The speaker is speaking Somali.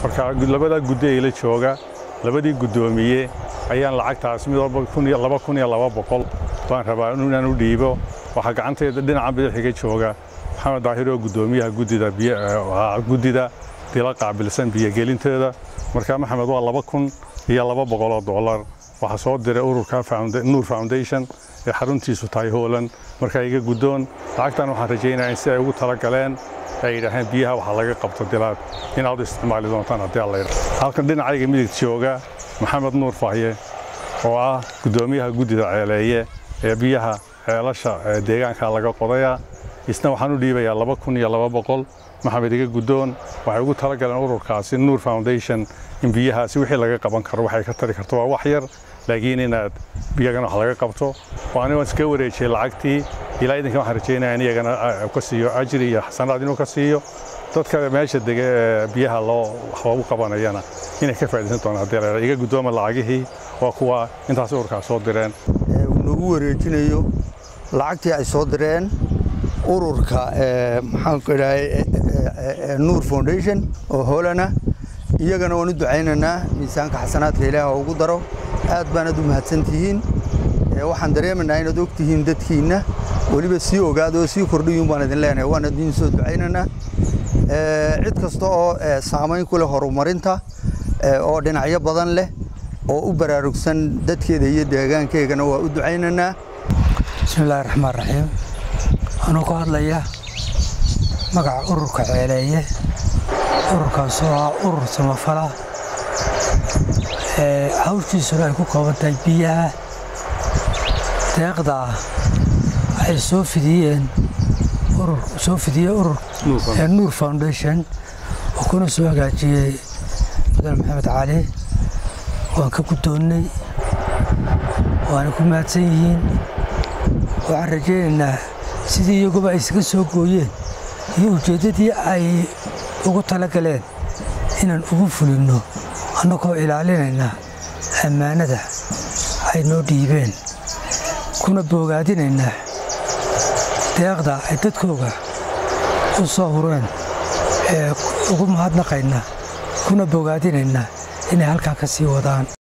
marka labadaa guddi ee la jooga labadii guddoomiye ayaan lacagtaas mid walba laba kun iyo laba boqol baan rabaa inaan u dhiibo waxaa gacanteeda dhinaca bidaxiga jooga maxamed daahir oo guddoomiyaha guddida guddida dila qaabilsan biyogelinteeda marka maxamed waa laba kun iyo laba boqoloo dollar waxaa soo diray ururka nuur foundation ee xaruntiisu tahay hoolan marka iga guddoon lacagtan waxaan rajaynaya in si ay ugu tala galeen ay yidhaaheen biyaha waxaa laga qabto dilaad inaad u isticmaali doontaan haddii alla yidhaah halkan dhinacayga midigta jooga maxamed nuur fahye oo ah guddoomiyaha guddida ceeleeye ee biyaha ceelasha deegaanka laga qodaya isna waxaan u dhiibayaa laba kun iyo laba boqol maxamed iga guddoon waxay ugu tala galeen ururkaasi nuur foundation in biyahaasi wixii laga qaban karo waxay ka tari karto waa wax yar laakiin inaad iyagana wax laga qabto oo aniga waan iska wareejiyey lacagtii ilaa idinka waxaan rajaynaya in iyagana ka siiyo ajri iyo xasanaad inuu ka siiyo dadka meesha dega ee biyaha loo wax loogu qabanayana inay ka faa'iidaysan doonaan haddii la iga guddooma lacagihii waa kuwa intaas ururkaas soo direen uu nagu wareejinayo lacagtii ay soo direen ururka maxaanku idhahay nuur foundation oo hoolana iyagana waan u ducaynaynaa miisaanka xasanaadka ilaah oo ugu daro aad baanad u mahadsantihiin waxaan dareemaynaa inaad og tihiin dadkiinna weliba sii ogaada oo sii kordhiyuun baan idin leenahay waan idin soo ducaynaynaa cid kasta oo saamayn ku leh horumarinta oo dhinacyo badan leh oo u baraarugsan dadkeeda iyo deegaankeygana waa u ducaynaynaa bismiillaahi raxmaan raxiim anuu ka hadlaya magaca ururka ceeleeye ururkaasoo ah urur samafala hawshiisuna ay ku kooban tahay biyaha deeqda ay soo fidiyeen soo fidiyey urur nuur foundation oo kuna soo hagaajiyey mudane maxamed cali waan ka guddoonnay waana ku mahadsan yihiin waxaan rajaynaynaa sidii iyaguba ay isaga soo gooyeen iyo ujeeddadii ay ugu tala galeen inaan ugu fulinno annagoo ilaalinayna ammaanada ay noo dhiibeen kuna boogaadinaynaa deeqda ay dadkooga u soo hureen ee ugu mahadnaqayna kuna boogaadinaynaa inay halkaa ka sii wadaan